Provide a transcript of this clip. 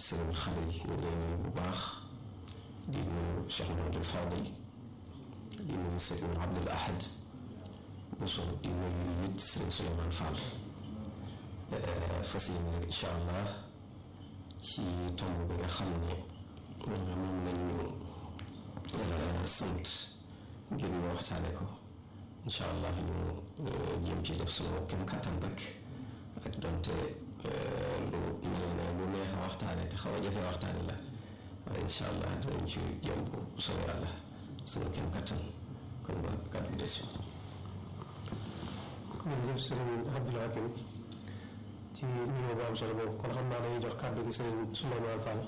sëriñ xale yi ñu leen nuyu bu baax di nuyu Cheikh Mamadou Fadil di nuyu sëriñ Abdul Ahad Bousso di nuyu it sëriñ Souleymane Fall fas yéene rek incha allah ci tomb bi nga xam ne moom lañu sant ngir ñu waxtaane ko incha allah ñu jëm ci def sunu kem kattan rek ak donte lu mel ne lu neex a waxtaane te xaw a jafe waxtaane la waaye incha allah dinañ ci jëm bu soobee yàlla sunu kem kattan kon ba kàddu gi des jërëjëf sëriñ Abdoul Hakim ci nuyoo bu am solo boobu kon xam naa dañuy jox kàddu gi sëriñ Souleymane Fall